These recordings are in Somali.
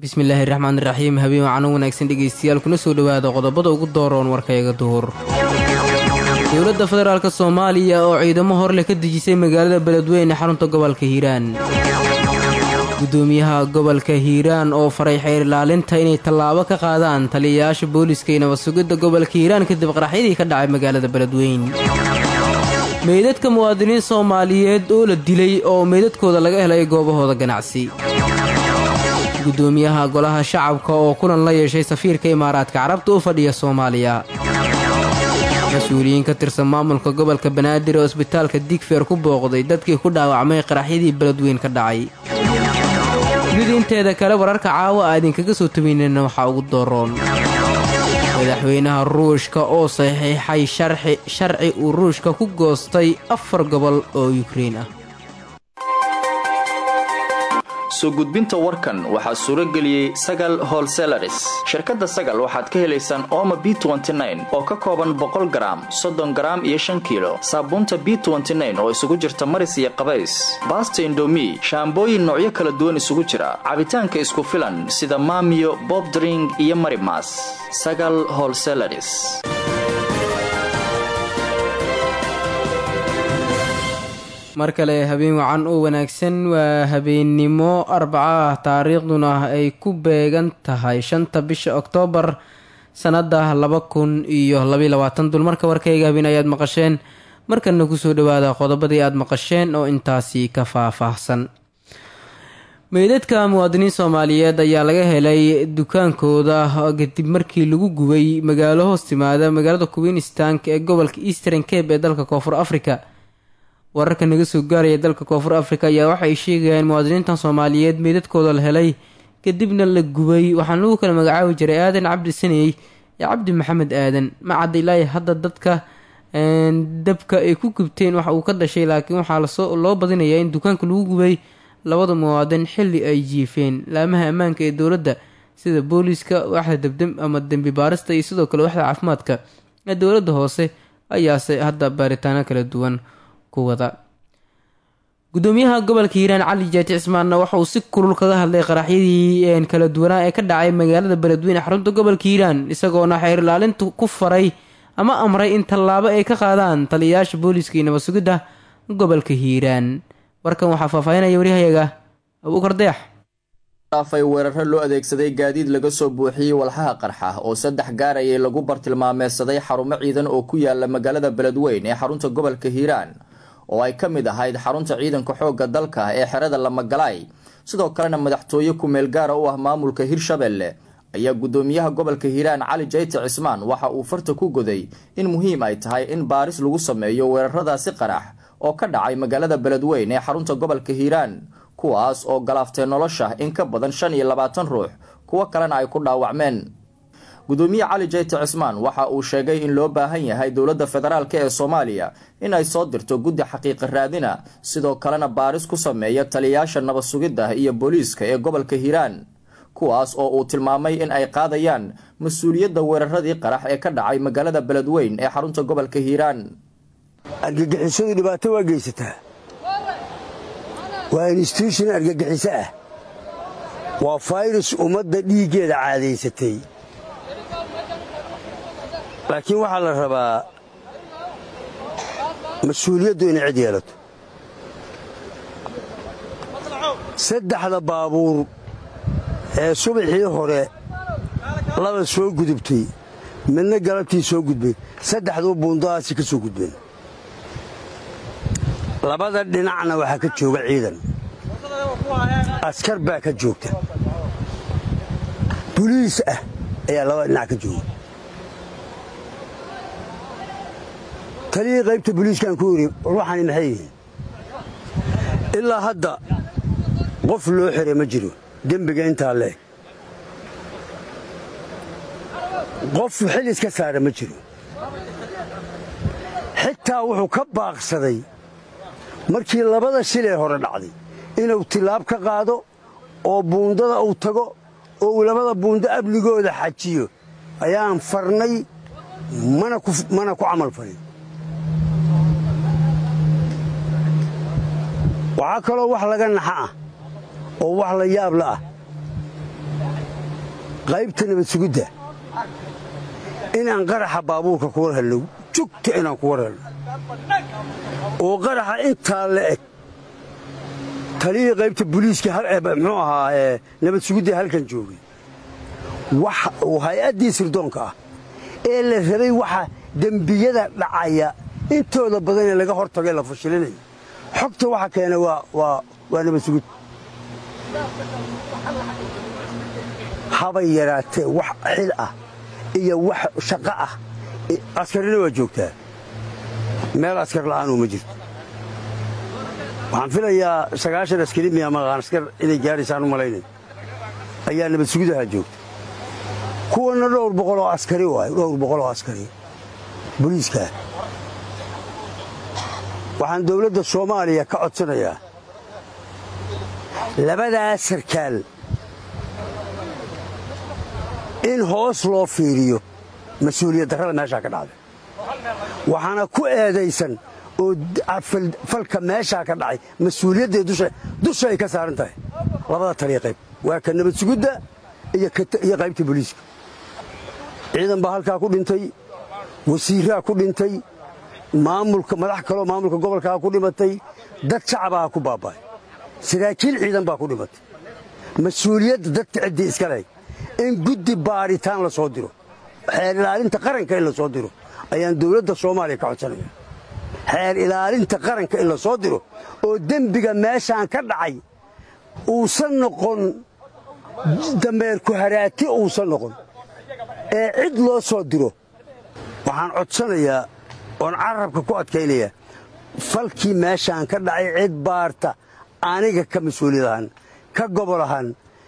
bismillaahi raxmaani raxiim habeen wacano wanaagsan dhegaystayaal kuna soo dhowaada qodobada ugu dooroon warkayga duhur dowladda federaalk soomaaliya oo ciidamo horleh ka dejisay magaalada beledweyne xarunta gobolka hiiraan gudoomiyaha gobolka hiiraan oo faray xeer ilaalinta inay tallaabo ka qaadaan taliyayaasha booliiska iyo nabadsugidda gobolka hiiraan kadib qaraxyadii ka dhacay magaalada beledweyn meydadka muwaadiniin soomaaliyeed oo la dilay oo meydadkooda laga helay goobahooda ganacsi gudoomiyaha golaha shacabka oo kulan la yeeshay safiirka imaaraadka carabta u fadhiya soomaaliya mas-uuliyiin ka tirsan maamulka gobolka banaadir oo isbitaalka digfeer ku booqday dadkii ku dhaawacmay qaraxyadii beledweyn ka dhacay dunida inteeda kale wararka caawa a idinkaga soo tabaynayna waxaa ugu dooroon madaxweynaha ruushka oo saxiixay sharci uu ruushka ku goostay afar gobol oo yukrein ah soo gudbinta warkan waxaa suuro geliyey sagal holselaris shirkadda sagal waxaad ka helaysaan ooma b oo ka kooban boqol garaam soddon garaam iyo shan kiilo saabuunta b oo isugu jirta maris iyo qabays baasta indomi shaambooyin noocyo kala duwan isugu jira cabitaanka isku filan sida maamiyo bobdring iyo marimas sagal holselaris mar kale habeen wacan oo wanaagsan waa habeennimo arbaca ah taariikhduna ay ku beegan tahay shanta bisha oktoobar sannada laba kun iyo labayabaatan dulmarka warkayga habeen ayaad maqasheen markana kusoo dhawaada qodobadii aad maqasheen oo intaasi ka faah-faahsan meydadka muwaadiniin soomaaliyeed ayaa laga helay dukaankooda kadib markii lagu gubay magaalo hoos timaada magaalada queenstank ee gobolka eastern cabe ee dalka koonfur africa wararka naga soo gaaraya dalka koonfur africa ayaa waxay sheegayaan muwaadiniintan soomaaliyeed meydadkooda la helay kadibna la gubay waxaana lagu kala magacaabi jiray aadan cabdi saney iyo cabdi maxamed aadan ma cadda ilaahi hadda dadka dabka ay ku gubteen waxa uu ka dhashay laakiin waxaa lasoo loo badinayaa in dukaanka lagu gubay labada muwaadin xilli ay jiifeen laamaha ammaanka ee dowladda sida booliiska waxda dabdam ama dembi baarista iyo sidoo kale waxda caafimaadka ee dowladda hoose ayaase hadda baaritaano kala duwan gudoomiyaha gobolka hiiraan cali jaati cismaanna waxa uu si kulul kaga hadlay qaraxyadii kala duwanaa ee ka dhacay magaalada beledweyne xarunta gobolka hiiraan isagoona xeer ilaalinta ku faray ama amray in tallaabo ay ka qaadaan taliyayaasha booliiska iyo nabadsugidda gobolka hiiraan warkan waxaa faahfaahinaya waryahayaga abuukar dayax dhaafay weeraro loo adeegsaday gaadiid laga soo buuxiyey walxaha qarxa oo saddex gaarayay lagu bartilmaameedsaday xarumo ciidan oo ku yaala magaalada beledweyn ee xarunta gobolka hiiraan oo ay ka mid ahayd xarunta ciidanka xoogga dalka ee xerada lamagalaay sidoo kalena madaxtooye ku-meel gaara u ah maamulka hirshabelle ayaa gudoomiyaha gobolka hiiraan cali jayti cismaan waxa uu farta ku goday in muhiim ay tahay in baaris lagu sameeyo weeraradaasi qarax oo ka dhacay magaalada beledweyn ee xarunta gobolka hiiraan kuwaas oo galaaftay nolosha in ka badan shan iyo labaatan ruux kuwo kalena ay ku dhaawacmeen gudoomiye cali jayti cismaan waxa uu sheegay in loo baahan yahay dowladda federaalk ee soomaaliya in ay soo dirto guddi xaqiiqa raadina sidoo kalena baaris ku sameeya taliyayaasha nabad sugidda iyo booliiska ee gobolka hiiraan kuwaas oo uu tilmaamay in ay qaadayaan mas-uuliyadda weeraradii qarax ee ka dhacay magaalada beledweyn ee xarunta gobolka hiiraan argagixisadu dhibaato waa geysataa waa instituushon argagixiso ah waa fayrus ummadda dhiiggeeda caadaysatay laakiin waxaa la rabaa mas-uuliyaddu inay cid yeelato saddexda baabuur ee subaxii hore laba soo gudubtay midna galabtii soo gudbay saddexduu buundadaasi ka soo gudbeen labada dhinacna waxaa ka jooga ciidan askar baa ka joogta buliis ah ayaa labada dhinac ka jooga taliyii qaybta buliiskaan ku yidhi ruuxani maxay yihiin ilaa hadda qof loo xiray ma jiro dembiga intaa leeg qof xil iska saara ma jiro xitaa wuxuu ka baaqsaday markii labada shil ee hore dhacday inuu tilaab ka qaado oo buundada uu tago oo uu labada buundo amnigooda xajiyo ayaan farnay mana ku camal farin waxaa kaloo wax laga naxa ah oo wax la yaabla ah qaybta nabad sugidda inaan qaraxa baabuurka ku war helno jugta inaan ku war helno oo qaraxa intaa la eg taliyii qaybta buliiska muxuu ahaa nabad sugidda halkan joogay uu hay-addii sirdoonka ah ee la rabay waxa dembiyada dhacaya intooda badan ee laga hor tagay la fashilinayo xogta waxa keena waa nabad sugid habay yaraatee wax xil ah iyo wax shaqo ah askarina waa joogtaa meel askar la'aanuu ma jirto waxaan filayaa sagaashan askari miya maqaan askar inay gaadhaysaan u malaynay ayaa nabad sugidaha joogta kuwanna dhowr boqoloo askari waay dhowr boqoloo askari boliiskaa waxaan dawladda soomaaliya ka codsanayaa labadaa sarkaal in hoos loo fiiriyo mas-uuliyad darrada meeshaa ka dhacday waxaana ku eedaysan oo falka meeshaa ka dhacay mas-uuliyadday dusha ay ka saaran tahay labada taliya qayb waa ka nabad sugidda iyo qaybta boliiska ciidan baa halkaa ku dhintay wasiiraa ku dhintay maamulka madax kaloo maamulka gobolkaa ku dhimatay dad shacabaa ku baaba'ay saraakiil ciidan baa ku dhimatay mas-uuliyadda dadka ciddii iska leh in guddi baadhitaan la soo diro xeer ilaalinta qaranka in la soo diro ayaan dawladda soomaaliya ka codsanaya xeer ilaalinta qaranka in la soo diro oo dembiga meeshaan ka dhacay uusan noqon dameerku haraati uusan noqon ee cid loo soo diro waxaan codsanayaa oon carabka ku adkaynayaa falkii meeshaan ka dhacay cid baarta aniga ka mas-uuliyad ahaan ka gobol ahaan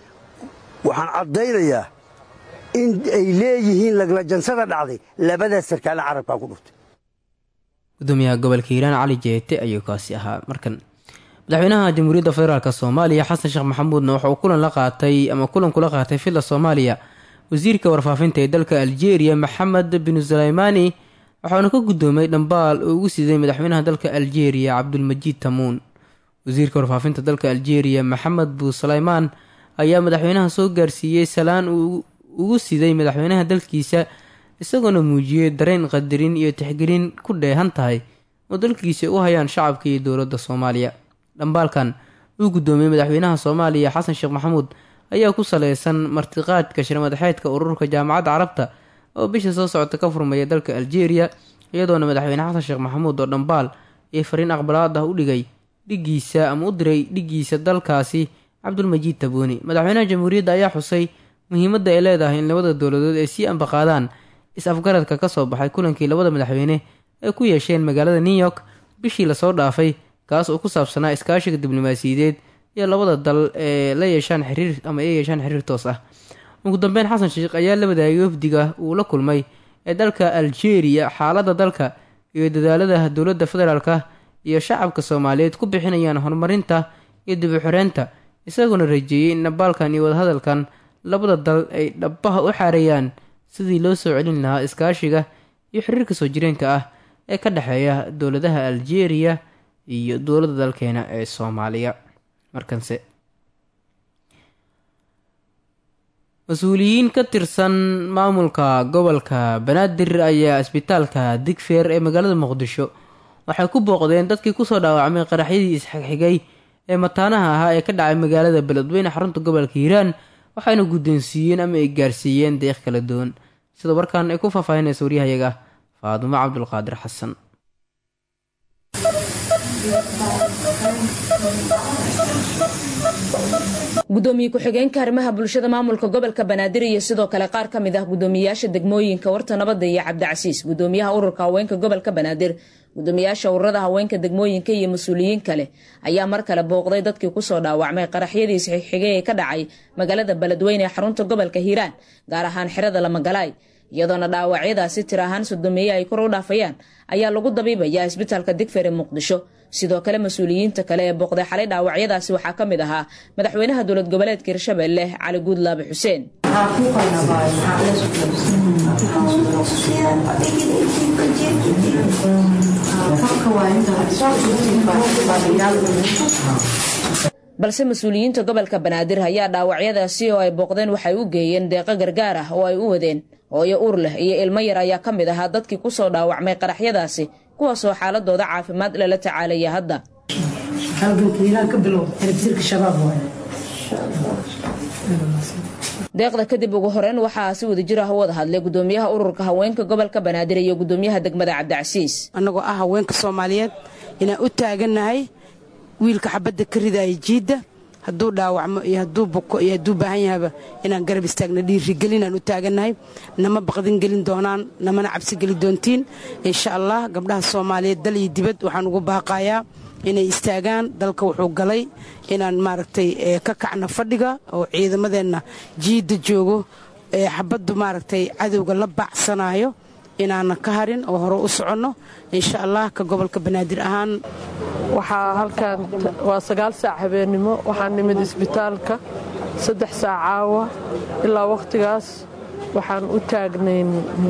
waxaan caddaynayaa in ay leeyihiin laglajansada dhacday labadaas sarkaale carabkaa ku dhuftay gudoomiyaha gobolka hiiraan cali jeete ayuu kaasi ahaa markan madaxweynaha jamhuuriyadda federaalk soomaaliya xasan sheekh maxamuudna waxa uu kulan la qaatay ama kulan kula qaatay filla soomaaliya wasiirka warfaafinta ee dalka aljeeriya maxamed binu sulaymaani waxauna ka guddoomay dhambaal uu ugu siday madaxweynaha dalka aljeeriya cabdulmajiid tamuun wasiirka warfaafinta dalka aljeeriya maxamed buu sulaymaan ayaa madaxweynaha soo gaarsiiyey salaan uu ugu siday madaxweynaha dalkiisa isagoona muujiyey dareen qadarin iyo tixgelin ku dheehan tahay oo dalkiisa u hayaan shacabka iyo dowladda soomaaliya dhambaalkan uu guddoomiyey madaxweynaha soomaaliya xasan sheekh maxamuud ayaa ku saleysan martiqaadka shirmadaxeedka ururka jaamacadda carabta oo bisha soo socota ka furmaya dalka aljeeriya iyadoona madaxweyne xasan sheekh maxamuud oo dhambaal iyo fariin aqbalaad ah u dhigay dhigiisa ama u diray dhigiisa dalkaasi cabdulmajiid tabuuni madaxweynaha jamhuuriyadda ayaa xusay muhiimadda ay leedahay in labada dowladood ay sii ambaqaadaan is-afgaradka ka soo baxay kulankii labada madaxweyne ay ku yeesheen magaalada new york bishii lasoo dhaafay kaas oo ku saabsanaa iskaashiga diblomaasiyadeed iyo labada dal ee la yeeshaan xiriir ama ay yeeshaan xiriir toos ah ugu dambeyn xasan sheekh ayaa la wadaagay wafdiga uu la kulmay ee dalka aljeeriya xaaladda dalka iyo dadaalada dowladda federaalka iyo shacabka soomaaliyeed ku bixinayaan horumarinta iyo dib u xoreynta isagoona rajeeyey in nabaalkan iyo wadahadalkan labada dal ay dhabbaha u xaareeyaan sidii loo soo celin lahaa iskaashiga iyo xiriirka soo jireenka ah ee ka dhexeeya dowladaha aljeeriya iyo dowladda dalkeena ee soomaaliya markanse mas-uuliyiin ka tirsan maamulka gobolka banaadir ayaa isbitaalka digfeer ee magaalada muqdisho waxay ku booqdeen dadkii kusoo dhaawacmay qaraxyadii isxigxigay ee mataanaha ahaa ee ka dhacay magaalada beledweyne xarunta gobolka hiiraan waxayna guddoonsiiyeen ama ay gaarsiiyeen deeq kala duwan sida warkan ay ku faahfaahinaysa waryahayaga faadumo cabdulqaadir xasan gudoomiye ku-xigeenka arrimaha bulshada maamulka gobolka banaadir iyo sidoo kale qaar ka mid ah gudoomiyayaasha degmooyinka warta nabadda iyo cabdicasiis gudoomiyaha ururka haweenka gobolka banaadir gudoomiyaasha ururada haweenka degmooyinka iyo mas-uuliyiin kale ayaa mar kale booqday dadkii kusoo dhaawacmay qaraxyadii isxigxigay ee ka dhacay magaalada beledweyne ee xarunta gobolka hiiraan gaar ahaan xerada lamagalaay iyadoona dhaawacyadaasi tir ahaan sodomeeye ay kor u dhaafayaan ayaa lagu dabiibayaa isbitaalka digfer ee muqdisho sidoo kale mas-uuliyiinta kale ee booqday xalay dhaawacyadaasi waxaa ka mid ahaa madaxweynaha dowlad goboleedka hirshabelle cali guudlaabe xuseen balse mas-uuliyiinta gobolka banaadir ayaa dhaawacyadaasi oo ay booqdeen waxay u geeyeen deeqo gargaar ah oo ay u wadeen hooyo uur leh iyo ilmo yar ayaa ka mid ahaa dadkii kusoo dhaawacmay qaraxyadaasi kuwaasoo xaaladooda caafimaad lala tacaalaya hadda deeqda kadib ugu horeyn waxaa si wadajir ah u wada hadlay gudoomiyaha ururka haweenka gobolka banaadir iyo gudoomiyaha degmada cabdicasiis annagoo ah haweenka soomaaliyeed inaan u taagannahay wiilka xabadda ka ridaya jiidda hadduu dhaawacmo iyo hadduu buko iyo hadduu baahan yahaba inaan garab istaagna dhiirigelinaan u taagannahay nama baqdin gelin doonaan namana cabsi geli doontiin insha allah gabdhaha soomaaliyeed dal iyo dibad waxaan ugu baaqayaa inay istaagaan dalka wuxuu galay inaan maaragtay ka kacno fadhiga oo ciidamadeenna jiidda joogo ee xabaddu maaragtay cadowga la baacsanayo inaanan ka harin oo hore u soconno insha allah ka gobolka banaadir ahaan waxaa halkan waa sagaal saac habeennimo waxaan nimid isbitaalka saddex saac caawa ilaa wakhtigaas waxaan u taagnayn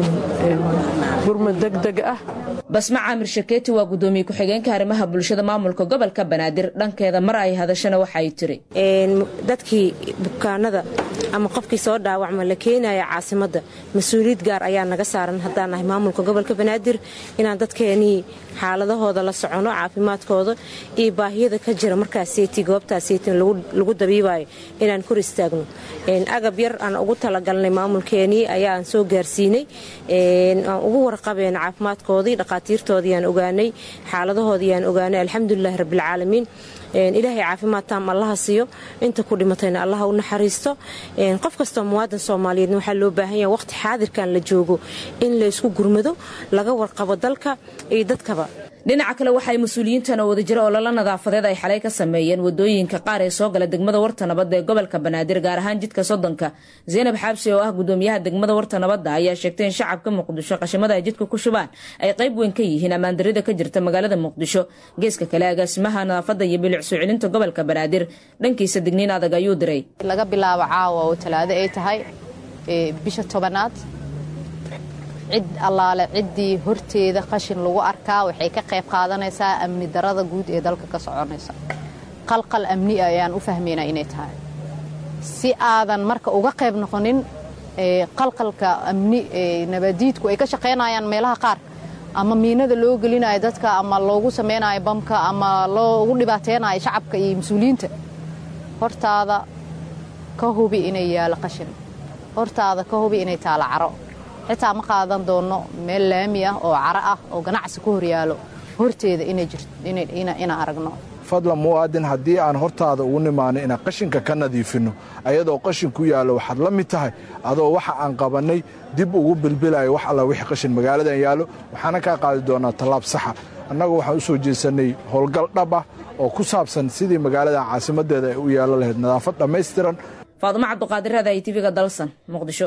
gurmad degdeg ah basma caamir shakeeti waa gudoomiye ku-xigeenka arrimaha bulshada maamulka gobolka banaadir dhankeeda mar ay hadashana waxay tiri dadkii bukaanada ama qofkii soo dhaawacma la keenaya caasimadda mas-uuliyad gaar ayaa naga saaran haddaan nahay maamulka gobolka banaadir inaan dadkeenii xaaladahooda la socono caafimaadkooda iyo baahiyada ka jira markaaseti goobtaaseytin lagu dabiibayo inaan kor istaagno agab yar aan ugu talagalnay maamulkeenii ayaan soo gaarsiinay aan ugu warqabeen caafimaadkoodii dhaqaatiirtoodii aan ogaanay xaaladahoodii aan ogaanay alxamdulilahi rabbilcaalamiin ilaahay caafimaad taam allaha siiyo inta ku dhimatayna allaha u naxariisto qof kastoo muwaadan soomaaliyeedna waxaa loo baahan yaha waqti xaadirkan la joogo in laysku gurmado laga warqabo dalka iyo dadkaba dhinaca kale waxay mas-uuliyiintan oo wadajiro ololo nadaafadeed ay xalay ka sameeyeen wadooyinka qaar ee soo gala degmada warta nabadda ee gobolka banaadir gaar ahaan jidka soddonka zaynab xaabsi oo ah gudoomiyaha degmada warta nabadda ayaa sheegtay in shacabka muqdisho qashimada ay jidka ku shubaan ay qayb weyn ka yihiin ammaandarida ka jirta magaalada muqdisho geeska kale agaasimaha nadaafadda iyo bilic soo celinta gobolka banaadir dhankiisa digniin adag ayuu diray laga bilaabo caawa oo talaado ay tahay bisha tobanaad cid allaale ciddii horteeda qashin lagu arkaa waxay ka qayb qaadanaysaa amni darada guud ee dalka ka soconaysa qalqal amni ayaan u fahmaynaa inay tahay si aadan marka uga qayb noqonin qalqalka amni nabadiidku ay ka shaqaynayaan meelaha qaar ama miinada loo gelinayo dadka ama loogu samaynayo bamka ama loogu dhibaateynayo shacabka iyo mas-uuliyiinta hortaada ka hubi inay yaalo qashin hortaada ka hubi inay taalo caro xitaa ma qaadan doono meel laami ah oo caro ah oo ganacsi ku horyaalo horteeda inaan aragno fadlan muwaadin haddii aan hortaada ugu nimaano inaan qashinka ka nadiifinno ayadoo qashin ku yaallo waxaad la mid tahay adoo waxa aan qabannay dib ugu bilbilayo wax alla wixii qashin magaaladan yaallo waxaana kaa qaadi doonaa tallaab saxa annagu waxaan u soo jeesannay howlgal dhab ah oo ku saabsan sidii magaaladan caasimaddeeda ay u yeelo lahayd nadaafad dhammaystiran faadumo cabduqaadir raadahay tv-ga dalsan muqdisho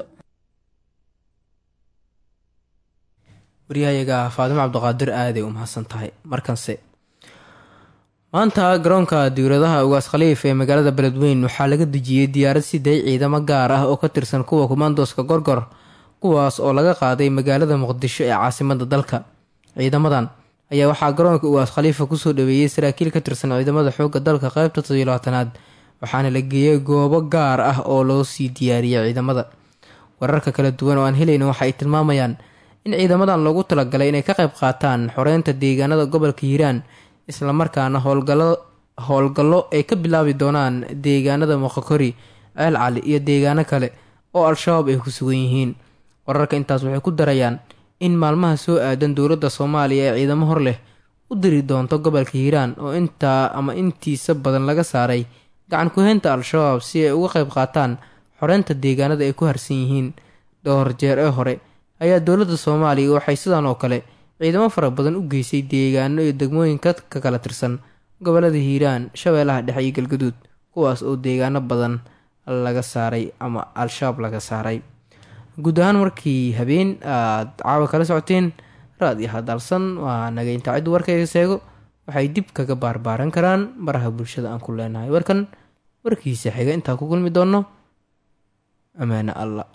waryahayaga faadimo cabdiqaadir aaday u mahadsan tahay markanse maanta garoonka diwladaha ugaas khaliif ee magaalada beledweyn waxaa laga dejiyey diyaarad siday ciidamo gaar ah oo ka tirsan kuwa kumaandooska gorgor kuwaas oo laga qaaday magaalada muqdisho ee caasimada dalka ciidamadan ayaa waxaa garoonka ugaas khaliifa kusoo dhaweeyey saraakiil ka tirsan ciidamada xoogga dalka qeybta todolaatanaad waxaana la geeyey goobo gaar ah oo loo sii diyaariyey ciidamada wararka kala duwan oo aan helayna waxa ay tilmaamayaan in ciidamadan loogu talagalay inay ka qayb qaataan xoreynta deegaanada gobolka hiiraan islamarkaana howlgallo ay ka bilaabi doonaan deegaanada moqokori ceel cali iyo deegaano kale oo al-shabaab ay ku sugan yihiin wararka intaas waxay ku darayaan in maalmaha soo aadan dowladda soomaaliya ee ciidamo hor leh u diri doonto gobolka hiiraan oo intaa ama intiisa badan laga saaray gacan ku-heynta al-shabaab si ay uga qayb qaataan xoreynta deegaanada ay ku harsan yihiin dhowr jeer ee hore ayaa dowladda soomaaliya waxay sidan oo kale ciidamo fara badan u geysay deegaano iyo degmooyinka ka kala tirsan gobolada hiiraan shabeellaha dhexe iyo galgaduud kuwaas oo deegaano badan laga saaray ama al-shabaab laga saaray guud ahaan markii habeen aada caawa kala socoteen raad iyo hadalsan waa naga intaa ciddu warkayga seego waxay dib kaga baarbaaran karaan baraha bulshada aan ku leenahay warkan warkiisa xiga intaa ku kulmi doonno ammaane alla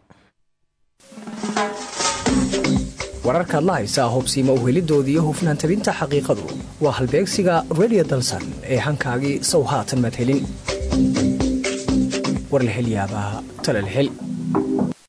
wararkaad la haysaa hubsiima uhelidooda iyo hufnaan tabinta xaqiiqadu waa halbeegsiga redio dalsan ee hankaagii sow haatan maad helin war la hel yaabaa tale la hel